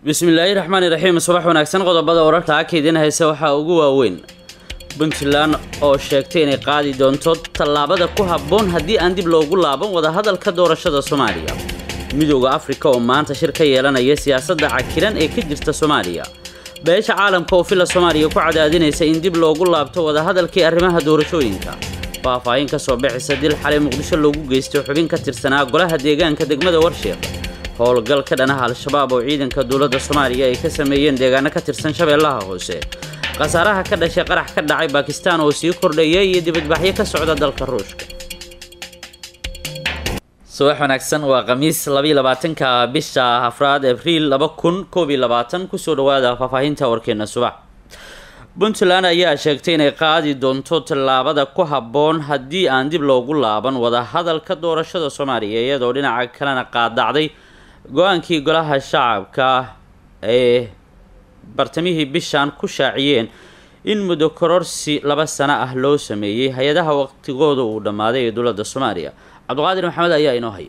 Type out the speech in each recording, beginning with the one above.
bismillaahi raxmaani raxiim subax wanaagsan qodobada wararka akaydin hayse waxaa ugu waaweyn puntland oo sheegtay inay qaadi doonto tallaabada ku habboon haddii aan dib loogu laaban wadahadalka doorashada soomaaliya midooda afrika oo maanta shir ka yeelanaya siyaasadda cakiran ee ka jirta soomaaliya beesha caalamka oo fila soomaaliya ku cadaadinaysa in dib loogu laabto wadahadalkii arrimaha doorashooyinka faahfaahin ka soo bixisa dil xalay muqdisho loogu geystay xubin ka tirsanaa golaha deegaanka degmada warsheeq howlgal ka dhanaha al-shabaab oo ciidanka dowladda soomaaliya ay ka sameeyeen deegaano ka tirsan shabeellaha hoose khasaaraha ka dhashay qarax ka dhacay baakistaan oo sii kordhaya iyo dibadbaxyo ka socda dalka ruushka subax wanaagsan waa khamiis labaatanka bisha afraad abriil laba kun koob iyo labaatan kusoo dhawaada faahfaahinta warkeena subax puntland ayaa sheegtay inay qaadi doonto tallaabada ku habboon haddii aan dib loogu laaban wadahadalka doorashada soomaaliya iyadoo dhinaca kalena qaadacday go-aankii golaha shacabka ee bartamihii bishan ku shaaciyeen in muddo kororsi laba sano ah loo sameeyey hay-adaha waqtigooda uu dhammaaday ee dowladda soomaaliya cabdiqaadir maxamed ayaa inoo haya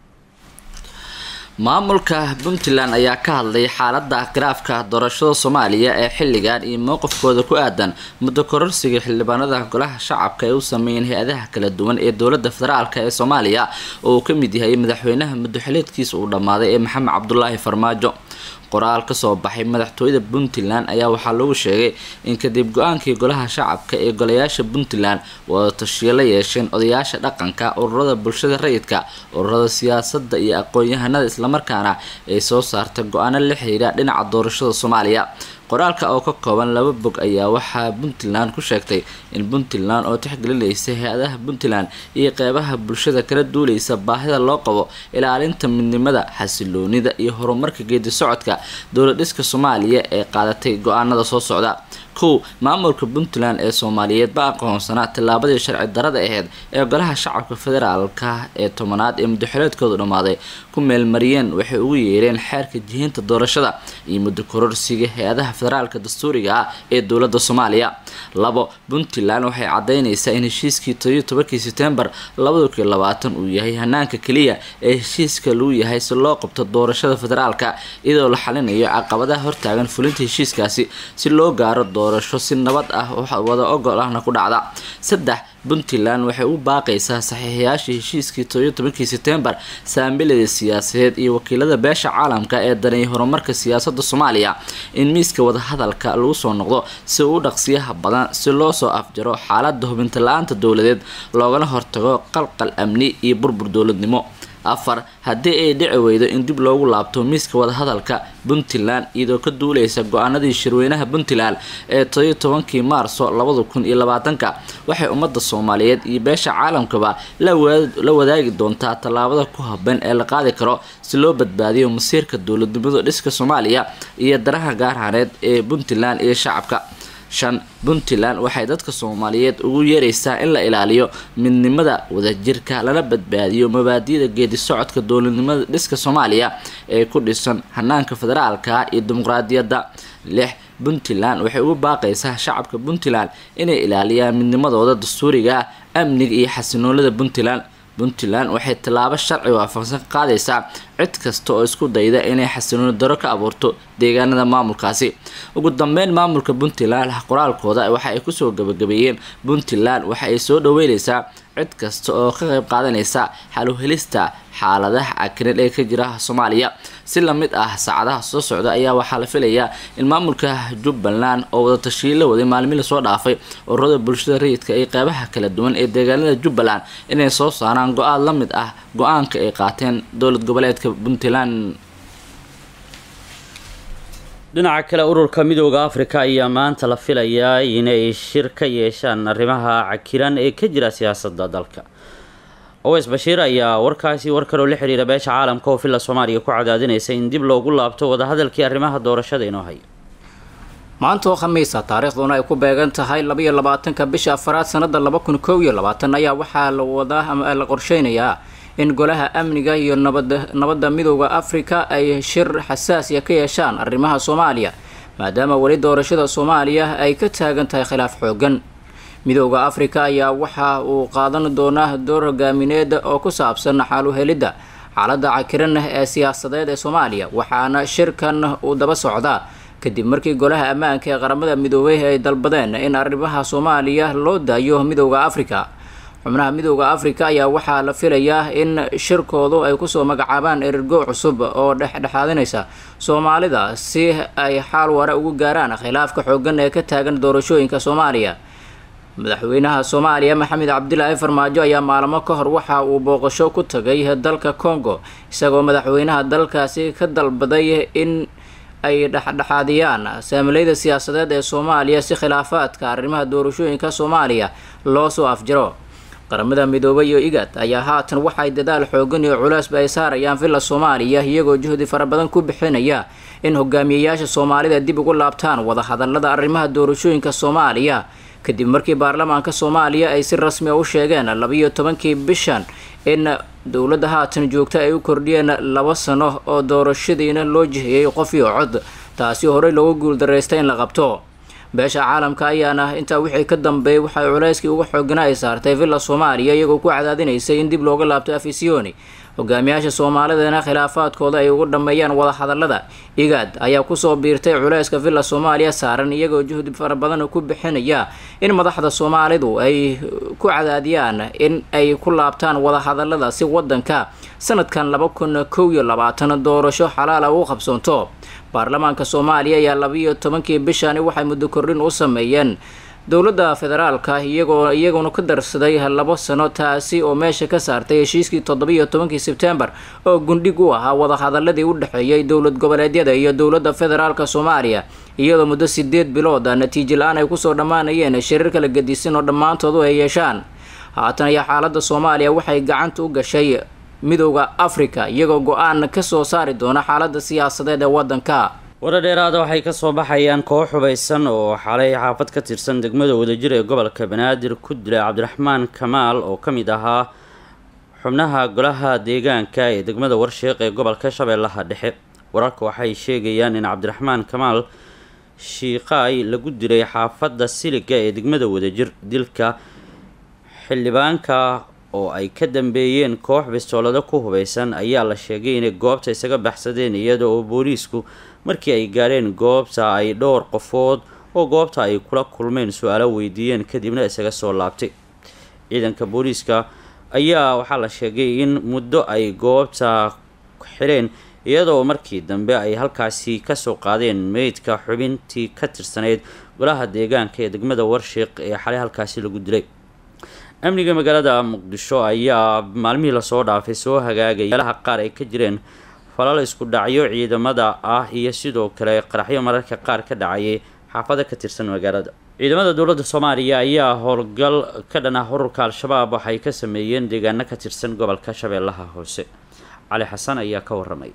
maamulka puntland ayaa ka hadlay xaalada khilaafka doorashada soomaaliya ee xilligan iyo mowqifkooda ku aadan muddo kororsiga xildhibaanada golaha shacabka ay u sameeyeen hay-adaha kala duwan ee dowlada federaalk ee soomaaliya oo uu kamid yahay madaxweynaha muddoxileedkiisa uu dhammaaday ee maxamed cabdulaahi farmaajo qoraal kasoo baxay madaxtooyada puntland ayaa waxaa lagu sheegay in kadib go-aankii golaha shacabka ee golayaasha puntland wadatashiyo la yeesheen odayaasha dhaqanka ururada bulshada rayidka ururada siyaasada iyo aqoon-yahanada islamarkaana ay soo saartay go-aano la xiriira dhinaca doorashada soomaaliya qoraalka oo ka kooban laba bog ayaa waxaa puntland ku sheegtay in puntland oo tixgelinaysa hay-adaha puntland iyo qeybaha bulshada kala duuleysa baahida loo qabo ilaalinta midnimada xasiloonida iyo horumarka geedi socodka dowladhiska soomaaliya ee qaadatay go-aanada soo socda kow maamulka puntland ee soomaaliyeed ba aqoonsanaa tallaabadii sharci darada aheyd ee golaha shacabka federaalka ee tobanaad ee muddoxileedkoodu dhammaaday ku meelmariyeen waxay ugu yeereen xeerka jihinta doorashada iyo muddo kororsiga hay-adaha federaalka dastuuriga ah ee dowlada soomaaliya labo puntland waxay cadeyneysaa in heshiiskii todoiyo tobankii setembar labada kun labaatan uu yahay hanaanka keliya ee heshiiska lagu yahay si loo qabto doorashada federaalka iyadoo la xalinayo caqabadaha hortaagan fulinta heshiiskaasi si loo gaaro doorasho si nabad ah wada ogol ahna ku dhacda saddex puntland waxay u baaqaysaa saxiixayaashii heshiiskii todoiyo tobankii setembar saambilada siyaasadeed iyo wakiilada beesha caalamka ee daneeyay horumarka siyaasada soomaaliya in miiska wadahadalka lagu soo noqdo si uu dhaqsiyaha badan si loo soo afjaro xaalada hubinta la-aanta dowladeed loogana hortago qalqal amni iyo burbur dowladnimo afar haddii ay dhici weydo in dib loogu laabto miiska wadahadalka puntland iyadoo ka duuleysa go-aanadii shirweynaha puntland ee todoiyo tobankii maarso labada kun iyo labaatanka waxay ummadda soomaaliyeed iyo beesha caalamkaba la wadaagi doontaa tallaabada ku haban ee la qaadi karo si loo badbaadiyo masiirka dowladnimada dhiska soomaaliya iyo danaha gaarhaneed ee puntland iyo shacabka shan puntland waxay dadka soomaaliyeed ugu yeeraysaa in la ilaaliyo midnimada wadajirka lana badbaadiyo mabaadida geedi socodka dowladnimada dhiska soomaaliya ee ku dhisan hanaanka federaalka iyo dimuqraadiyadda lix puntland waxay ugu baaqaysaa shacabka puntland inay ilaaliyaan midnimadooda dastuuriga amniga iyo xasinoonida puntland puntland waxay tallaabo sharci waafaqsan ka qaadaysaa cid kasta oo isku dayda inay xasilooni daro ka abuurto deegaanada maamulkaasi ugu dambeyn maamulka puntland qoraalkooda waxa ay kusoo gabagabeeyeen puntland waxa ay soo dhaweyneysaa cid kasta oo ka qayb qaadanaysa xaluhelista xaaladaha cakiran ee ka jira soomaaliya si lamid ah saacadaha soo socda ayaa waxaa la filayaa in maamulka jubbaland oo wadatashiil la waday maalmi lasoo dhaafay ururada bulshada rayidka iyo qeybaha kala duwan ee deegaanada jubbaland inay soo saaraan go-aan la mid ah go-aanka ay qaateen dowlad goboleedka puntland dhinaca kale ururka midooda afrika ayaa maanta la filayaa inay shir ka yeeshaan arrimaha cakiran ee ka jira siyaasada dalka oweys bashiir ayaa warkaasi war kaloo la xiriira beesha caalamka oo filla soomaaliya ku cadaadinaysa in dib loogu laabto wadahadalkii arrimaha doorashada inoo haya maanta oo khamiisa taariikhduna ay ku beegan tahay labaiyo labaatanka bisha afaraad sanada laba kun koob iyo labaatan ayaa waxaa la wadaa ama la qorsheynayaa in golaha amniga iyo nabada nabadda midooda afrika ay shir xasaasiya ka yeeshaan arrimaha soomaaliya maadaama weli doorashada soomaaliya ay ka taagan tahay khilaaf xoogan midooda afrika ayaa waxa uu qaadan doonaa door hogaamineed oo ku saabsan xaaluhelidda xaaladda cakiran ee siyaasadeed ee soomaaliya waxaana shirkan uu daba socdaa kadib markii golaha ammaanka ee qaramada midoobay ay dalbadeen in arrimaha soomaaliya loo daayo midowda afrika xubnaha midowda afrika ayaa waxaa la filayaa in shirkoodu ay kusoo magacaabaan ergo cusub oo dhexdhexaadinaysa soomaalida si ay xaal ware ugu gaaraan khilaafka xoogan ee ka taagan doorashooyinka soomaaliya madaxweynaha soomaaliya maxamed cabdilaahi farmaajo ayaa maalmo ka hor waxa uu booqasho ku tagay dalka congo isagoo madaxweynaha dalkaasi ka dalbaday in ay dhexdhexaadiyaan saamileyda siyaasadeed ee soomaaliya si khilaafaadka arrimaha doorashooyinka soomaaliya loo soo afjaro qaramada midoobay iyo igad ayaa haatan waxay dadaal xoogan iyo culeysba ay saarayaan villa soomaaliya iyagoo juhdi fara badan ku bixinaya in hogaamiyeyaasha soomaalida dib ugu laabtaan wadahadalada arrimaha doorashooyinka soomaaliya kadib markii baarlamaanka soomaaliya ay si rasmi a u sheegeen labiyo tobankii bishan in dowladda haatan joogta ay u kordhiyeen laba sano oo doorashadiina loo jihiyey qof iyo cod taasi horey loogu guuldaraystay in la qabto beesha caalamka ayaana intaa wixii ka dambeeyay waxay culayskii uga xooganaa ay saartay villa soomaaliya iyagoo ku cadaadinaysay in dib looga laabto afisiyoni hogaamiyaasha soomaalidana khilaafaadkooda ay ugu dhammeeyaan wadahadalada igaad ayaa kusoo biirtay culayska villa soomaaliya saaran iyagoo juhdi fara badan ku bixinaya in madaxda soomaalidu ay ku cadaadiyaan in ay ku laabtaan wadahadalada si wadanka sanadkan laba kun kow iyo labaatan doorasho xalaala u qabsoonto baarlamaanka soomaaliya ayaa labiiyo tobankii bishani waxay muddo kordhin u sameeyeen dowladda federaalka iyagoo iyaguna ka darsaday labo sano taasi oo meesha ka saartay heshiiskii toddobiiyo tobankii sebtembar oo gundhig u ahaa wadahadaladii u dhexeeyay dowlad goboleedyada iyo dowladda federaalka soomaaliya iyadoo muddo sideed bilooda natiijo la-aan ay kusoo dhammaanayeen shirar kala gedisan oo dhammaantoodu ay yeeshaan haatan ayaa xaaladda soomaaliya waxay gacanta u gashay midowda africa iyagoo go-aan kasoo saari doona xaaladda siyaasadeed ee wadanka wara dheeraada waxay kasoo baxayaan koox hubaysan oo xalay xaafad ka tirsan degmada wadajir ee gobolka banaadir ku dilay cabdiraxmaan kamaal oo ka mid ahaa xubnaha golaha deegaanka ee degmada warsheeq ee gobolka shabeellaha dhexe wararka waxay sheegayaan in cabdiraxmaan kamaal shiiqaay lagu dilay xaafadda siliga ee degmada wadajir dilka xildhibaanka oo ay ka dambeeyeen koox bistoolado ku hubaysan ayaa la sheegay inay goobta isaga baxsadeen iyada oo booliisku markii ay gaadheen goobta ay dhowr qofood oo goobta ay kula kulmeen su-aalo weydiiyeen kadibna isaga soo laabtay ciidanka booliiska ayaa waxaa la sheegay in muddo ay goobta xireen iyadoo markii dambe ay halkaasi kasoo qaadeen meydka xubintii ka tirsanayd golaha deegaanka ee degmada warshiiq ee xalay halkaasi lagu dilay amniga magaalada muqdisho ayaa maalmihii lasoo dhaafay soo hagaagay meelaha qaar ay ka jireen falal isku dhacyo ciidamada ah iyo sidoo kale qaraxyo mararka qaar ka dhacayay xaafado ka tirsan magaalada ciidamada dowladda soomaaliya ayaa howlgal ka dhan ah ururka al-shabaab waxay ka sameeyeen deegaano ka tirsan gobolka shabeellaha hoose cali xasan ayaa ka waramay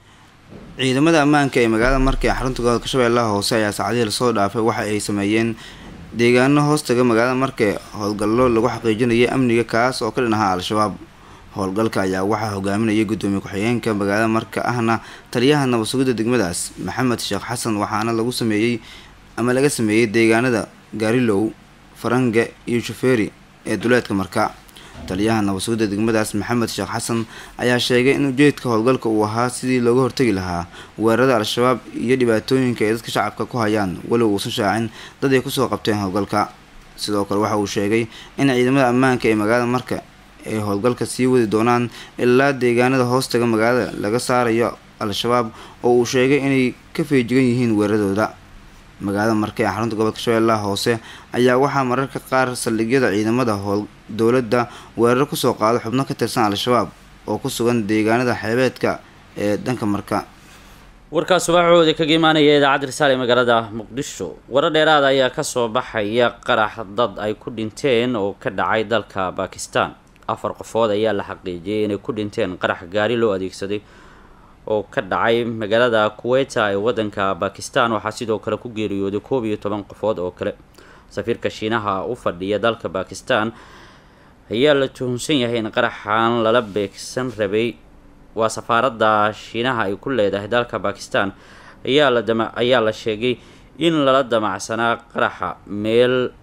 ciidamada ammaanka ee magaalada markay xarunta gobolka shabeellaha hoose ayaa saacadihii lasoo dhaafay waxa ay sameeyeen deegaano hoostaga magaalada markay howlgallo lagu xaqiijinayay amniga kaas oo ka dhan ahaa al-shabaab howlgalka ayaa waxaa hogaaminayay guddoomiye ku-xigeenka magaalada marka ahna taliyaha nabad sugidda degmadaas maxamed sheekh xasan waxaana lagu sameeyey ama laga sameeyey deegaanada gaarilow farange iyo shufeeri ee duleedka marka taliyaha nabad sugidda degmadaas maxamed sheekh xasan ayaa sheegay in ujeedka howlgalka uu ahaa sidii looga hortegi lahaa weerarada al-shabaab iyo dhibaatooyinka ay dadka shacabka ku hayaan walow uusan shaacin dad ay kusoo qabteen howlgalka sidoo kale waxa uu sheegay in ciidamada ammaanka ee magaalada marka ay howlgalka sii wadi doonaan ilaa deegaanada hoostaga magaalada laga saarayo al-shabaab oo uu sheegay inay ka feejigan yihiin weeraradooda magaalada marka ee xarunta gobolka shabeellaha hoose ayaa waxaa mararka qaar saldhigyada ciidamada howl dowladda weerar kusoo qaado xubno ka tirsan al-shabaab oo ku sugan deegaanada xeebeedka ee dhanka marka warkaas subaxooda kaga imaanaya idaacadda risaale magaalada muqdisho waro dheeraada ayaa kasoo baxaya qarax dad ay ku dhinteen oo ka dhacay dalka bakistan afar qofood ayaa la xaqiijiyay inay ku dhinteen qarax gaari loo adeegsaday oo ka dhacay magaalada kuweta ee wadanka bakistan waxaa sidoo kale ku geeriyooday koob iyo toban qofood oo kale safiirka shiinaha u fadhiya dalka bakistan ayaa la tuhunsan yahay in qaraxan lala beegsan rabay waa safaaradda shiinaha ay ku leedahay dalka bakistan ayaa la dama ayaa la sheegay in lala damacsanaa qaraxa meel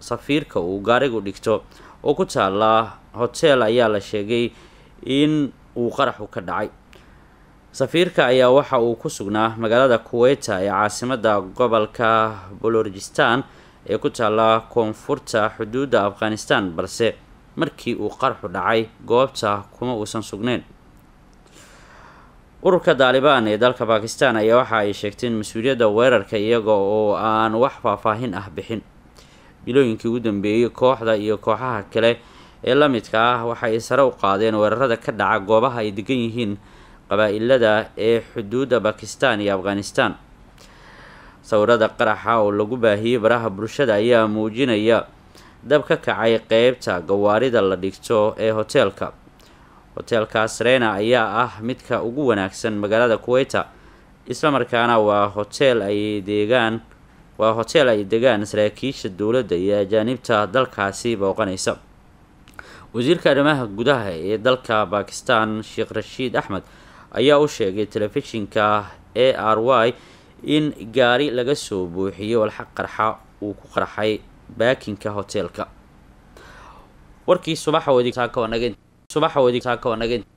safiirka uu gaarigu dhigto oo ku taala hotel ayaa la sheegay in uu qaraxu ka dhacay safiirka ayaa waxa uu ku sugnaa magaalada kuweyta ee caasimada gobolka bolorjistan ee ku taalla koonfurta xuduudda afghanistan balse markii uu qaraxu dhacay goobta kuma uusan sugneyn ururka daalibaan ee dalka bakistan ayaa waxa ay sheegteen mas-uuliyadda weerarka iyaga oo aan wax faahfaahin ah bixin bilooyinkii ugu dambeeyey kooxda iyo kooxaha kale ee la midka ah waxa ay sare u qaadeen weerarada ka dhaca goobaha ay degan yihiin qabaa-ilada ee xuduudda bakistan iyo afghanistan sawirada qaraxa oo lagu baahiyey baraha bulshada ayaa muujinaya dab ka kacay qeybta gawaarida la dhigto ee hoteelka hoteelka srena ayaa ah midka ugu wanaagsan magaalada kuweyta islamarkaana waa hoteel ay deegaan waa hoteel ay degaan saraakiisha dowladda iyo ajaanibta dalkaasi booqanaysa wasiirka arrimaha gudaha ee dalka bakistan sheekh rashiid axmed ayaa u sheegay telefishinka a r y in gaari laga soo buuxiyey walxaq qarxa uu ku qarxay baakinka hoteelka warkii subaxa wadi subaxa wadi saaka wanagen